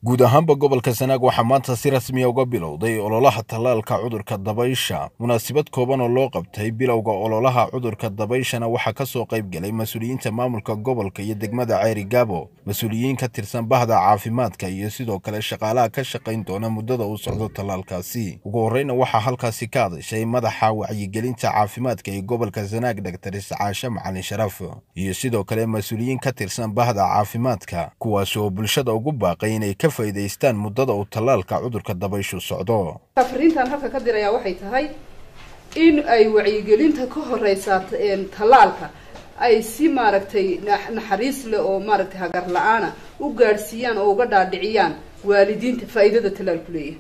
guud ahaanba gobolka sanaag waxaa maanta si rasmiya uga bilowday ololaha tallaalka cudurka dabaysha munaasabad kooban oo loo qabtay bilowga ololaha cudurka dabayshana waxaa ka soo qayb galay mas-uuliyiinta maamulka gobolka iyo degmada ceyri gaabo mas-uuliyiin ka tirsan bahda caafimaadka iyo sidoo kale shaqaalaha ka shaqayn doona muddada uu socdo tallaalkaasi ugu horreyna waxaa halkaasi ka hadashay madaxa wacyigelinta caafimaadka ee gobolka sanaag dhaktar iscaashe macalin sharaf iyo sidoo kale mas-uuliyiin ka tirsan bahda caafimaadka kuwaas oo bulshada ugu baaqay inay ka faa'iidaystaan muddada uu tallaalka cudurka dabayshu socdo fariintan halka ka dirayaa waxay tahay in ay wacyigelinta ka horeysaa tallaalka ay si maaragtay naxariis leh oo maaragtay hagar la-aana u gaadhsiiyaan oo uga dhaadhiciyaan waalidiinta faa'iidada tallaalku leeyahay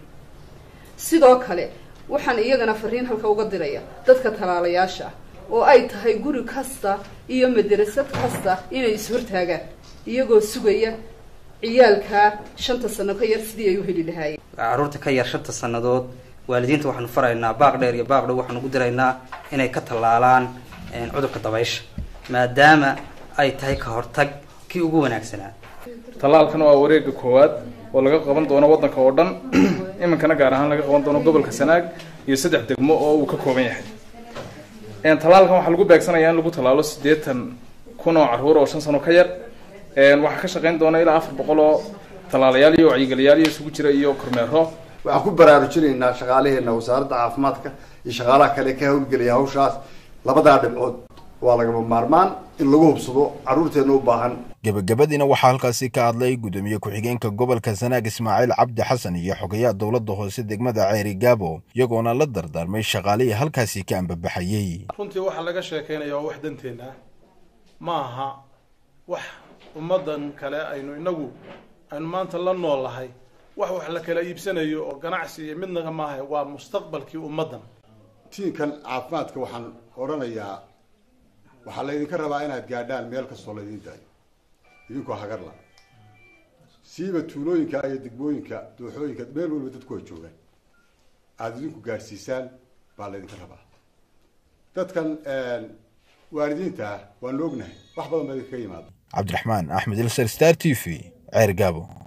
sidoo kale waxaan iyagana fariin halka uga diraya dadka tallaalayaasha ah oo ay tahay guri kasta iyo madarasad kasta inay is-hortaagaan iyagoo sugaya ciyaalkaa shanta sano ka yar sidii ay u heli lahaayeen carruurta ka yar shanta sannadood waalidiinta waxaanu faraynaa baaq dheer iyo baaq dhow waxaanu ugu diraynaa inay ka tallaalaan cudurka dabaysha maadaama ay tahay ka hortag kii ugu wanaagsanaa tallaalkan waa wareega koowaad oo laga qaban doono waddanka oo dhan iminkana gaar ahaan laga qaban doono gobolka sanaag iyo saddex degmo oo uu ka kooban yahay tallaalkan waxaa lagu beegsanayaa in lagu tallaalo siddeetan kun oo carruur oo shan sano ka yar waxaa ka shaqayn doona ilaa afar boqol oo tallaalayaal iyo wacyigeliyaal iyo isugu jira iyo kormeero waxaan ku baraarujinaynaa shaqaalaheena wasaaradda caafimaadka iyo shaqaalaha kale ka hawlgelaya hawshaas labadaa dhibcood waa lagama maarmaan in lagu hubsado carruurteena u baahan gebagabadiina waxaa halkaasi ka hadlay gudoomiye ku-xigeenka gobolka sanaag ismaaciil cabdi xasan iyo xogayaha dowladda hoose degmada ceyri gaabo iyagoona la dardaarmay shaqaalihii halkaasi ka ambabaxayey runtii waxaa laga sheekaynaya waa wax danteena ah ma aha wax ummaddan kale aynu inagu aynu maanta la nool lahay wax wax la kala iibsanayo oo ganacsi iyo midnaga maaha waa mustaqbalkii ummaddan tiinkan caafimaadka waxaan odhanayaa waxaa laydinka rabaa inaad gaadhaan meel kastoo laydin daayo idinkoo hagarla siiba tuulooyinka iyo degmooyinka dooxooyinka meel waliba dadku ay joogaan aada idinku gaadhsiisaan baa laydinka rabaa dadkan waalidiinta ah waanu ognahay wax badan baa idinkaga yimaada cabdiraxmaan axmed ilsar star t v ceer gaabo